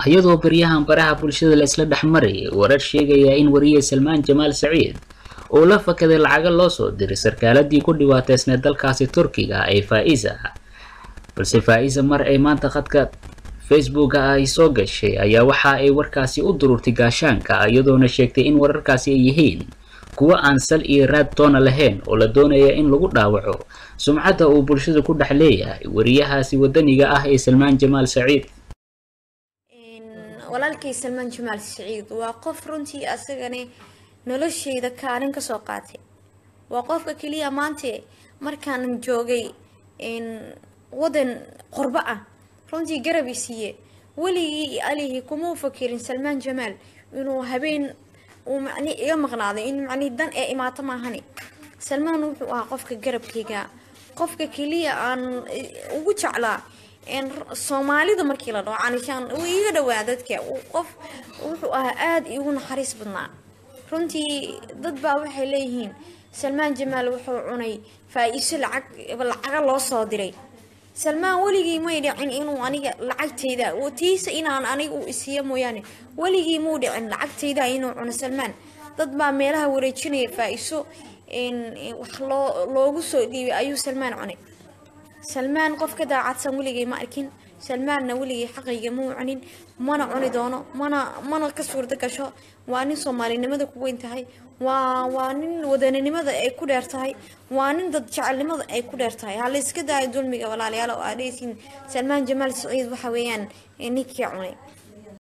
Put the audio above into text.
iyadoo baryahan baraha bulshada la isla dhex marayay warar sheegaya in wariye salmaan jamaal saciid uu la fakaday lacaga loo soo diray sarkaaladii ku dhiwaateysneed dalkaasi turkiga ee faa-isa balse faa-isa mar ay maanta khadka facebooka ay soo gashay ayaa waxa ay warkaasi u dururtay gaashaanka iyadoona sheegtay in wararkaasi ay yihiin kuwo aan sal iyo raad toona lahayn oo la doonaya in lagu dhaawaco sumcadda uu bulshada ku dhex leeyahay wariyahaasi wadaniga ah ee salmaan jamaal saciid walaalkay salmaan jamaal saciid waa qof runtii asagane noloshayda kaalin kasoo qaatay waa qofka keliya maante markaan joogay wadan qorbo ah runtii garab i siiye weligii alihii kumau fakirin salmaan jamaal inuu habeen uu macni iga maqnaaday in macni dan ee imaato maahani salmaan wuxuu ahaa qofka garabkayga qofka keliya aan ugu jeclaa soomaalida markii la dhaho canishaan uu iiga dhawaa dadka qof wuxuu ahaa aada iigu naxariis badnaa runtii dad baa waxay leeyihiin salmaan jamaal wuxuu cunay faa-iiso lacag lacaga loo soo diray salmaan weligii may dhicin inuu aniga lacagtayda tiisa inaan aniga u isiiya mooyaane weligii muu dhicin lacagtayda inuu cuno salmaan dad baa meelaha wareejinaya faa-iso wax loo loogu soo dhiibay ayuu salmaan cunay salmaan qof ka daacadsan weligay ma arkin salmaanna weligay xaqayga mau cunin mana cuni doono mana mana ka suurta gasho waa nin soomaalinimada ku weyn tahay waa waa nin wadaninimada ay ku dheer tahay waa nin dad jecelnimada ay ku dheer tahay hala iska daayo dulmiga walaalayaal oo aadhaysiin salmaan jamaal saciid waxa weeyaan ninkii cunay